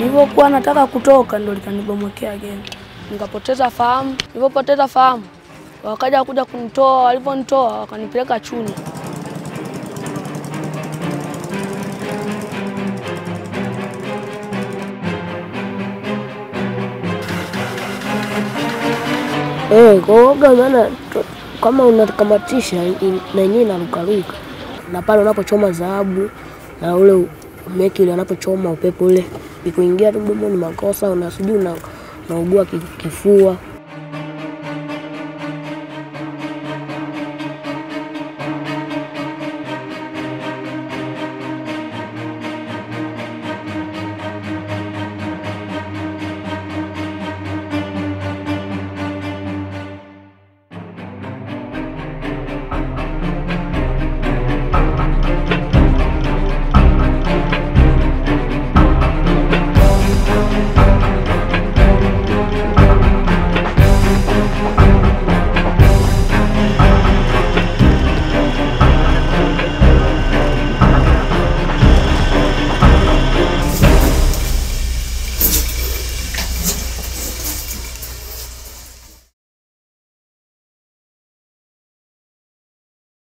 Nilivyokuwa nataka kutoka ndo likanibomokea gemu, nikapoteza fahamu. Nilivyopoteza fahamu, wakaja kuja kunitoa. Walivyonitoa wakanipeleka Chunya. Eh, kwa uoga maana tu- kama unakamatisha in- na yenyewe inarukaruka, na pale unapochoma dhahabu na ule meki ule anapochoma upepo ule ikuingia tu mdomoni makosa, una sijui una- unaugua ki- kifua